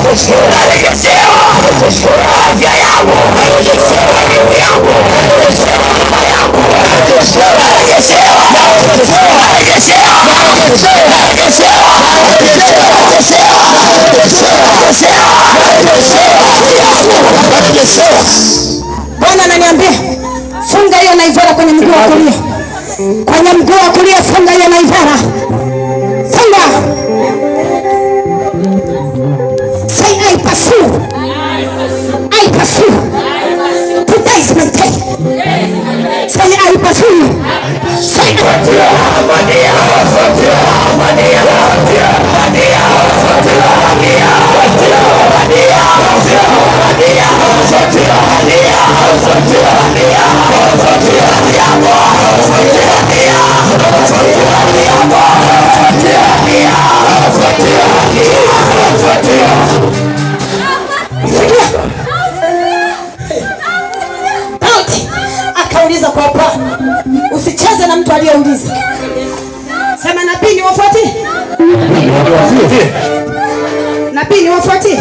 Bwana ananiambia funga hiyo naivara kwenye mguu wa kulia, kwenye mguu wa kulia funga hiyo naivara, funga. Say I pursue, I pursue. Today is my day. Say I pursue. Say Sikia. Daudi akauliza kwa Bwana, usicheze na mtu aliyeuliza. Sema nabii ni wafuatie, nabii ni wafuatie.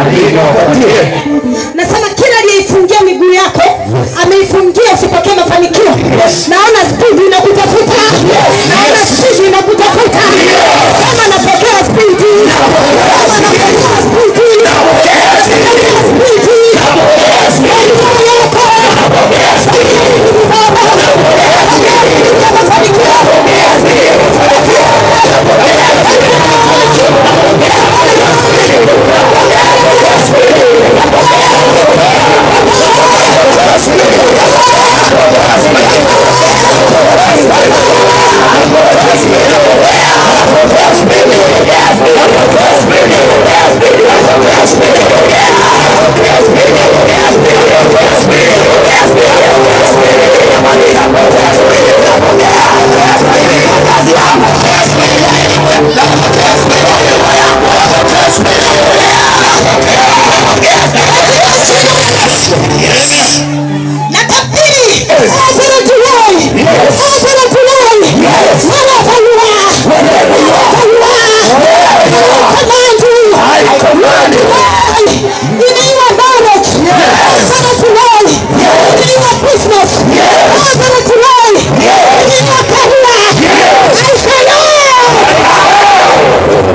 Nasema kila aliyeifungia miguu yako ameifungia usipokee mafanikio. Naona spidi inakutafuta, naona spidi inakutafuta. Sema napokea spidi, sema napokea spidi, napokea spidi, napokea spidi yako, napokea spidi baba, napokea spidi ya mafanikio, napokea spidi, natabiri Open to lie. Open to lie. Wherever you are. Wherever you are. I command you. Lie in your marriage. Open to lie in your business. Open to lie in your career. I say no.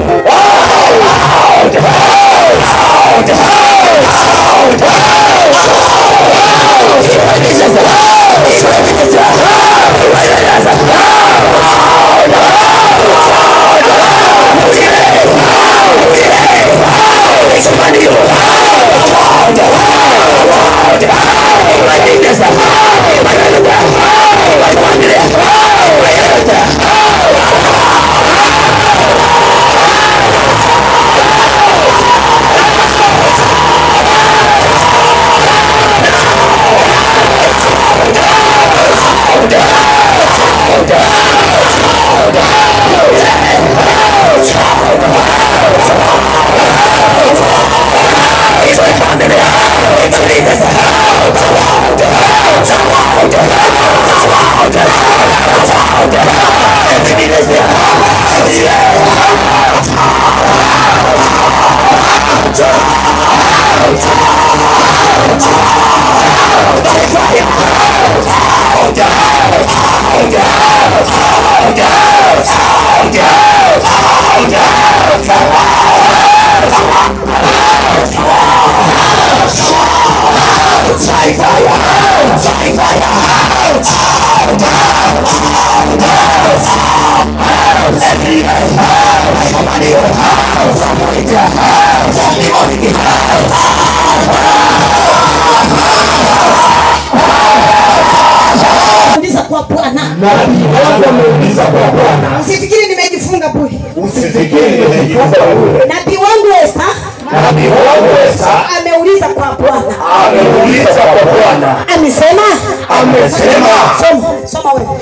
Uliza kwa Bwana. Nabii wangu ameuliza kwa Bwana, Usifikiri nimejifunga bure. usifikiri nimejifunza bure. Nabii wangu Esta Nabii wangu Esta ameuliza kwa Bwana. ameuliza kwa Bwana, Amesema amesema soma, soma wewe.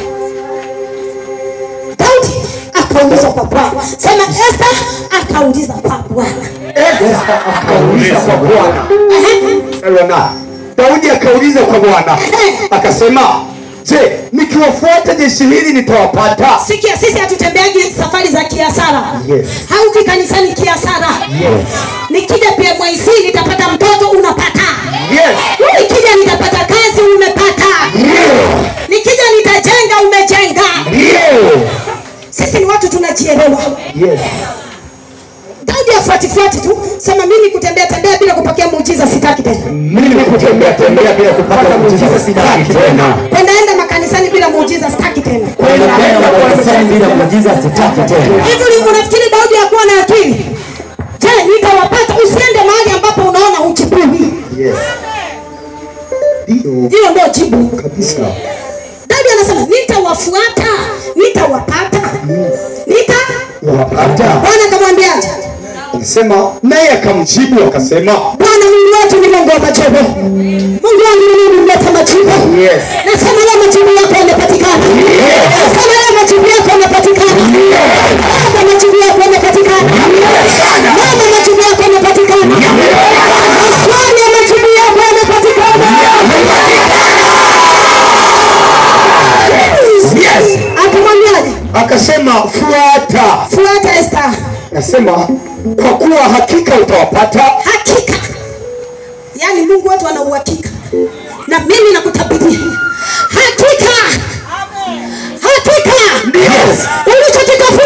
Daudi akauliza kwa Bwana. Sema Esta akauliza kwa Bwana. Esta akauliza kwa Bwana. Ehe. Elona, Daudi akauliza kwa Bwana akasema, je, nikiwafuata jeshi hili nitawapata? Sikia, sisi hatutembeagi safari za kiasara. Yes. Hauki kanisani kiasara. Yes. Nikija pia watu tunajielewa. Yes. Daudi afuatifuati tu, sema mimi kutembea tembea bila kupokea muujiza sitaki tena, Mimi kutembea tembea bila kupata muujiza sitaki tena. kwenda enda makanisani bila muujiza sitaki tena. Kwenda kwenda makanisani bila muujiza sitaki tena. Hivi ulivyo unafikiri Daudi hakuwa na akili? Je, nitawapata? Usiende mahali ambapo unaona hujibiwi. Yes. Ndio Hiyo ndio jibu. kabisa. Daudi anasema nitawafuata, nitawapata, nita Wapata. Bwana akamwambiaje? Anasema naye akamjibu akasema Bwana Mungu wetu ni Mungu wa majibu. Mungu wangu ni Mungu mleta majibu. Yes. Nasema leo majibu yako yamepatikana. Nasema leo majibu yako yamepatikana. Baba majibu yako yamepatikana. Mama majibu yako yamepatikana. Maswali ya majibu yako yamepatikana. Yes. Akamwambiaje? Akasema fuata. Fuata Esther. Nasema kwa kuwa hakika utawapata. Hakika. Yaani Mungu wetu ana uhakika. Na mimi nakutabiria. Hakika. Hakika. Yes. Ulichokitafuta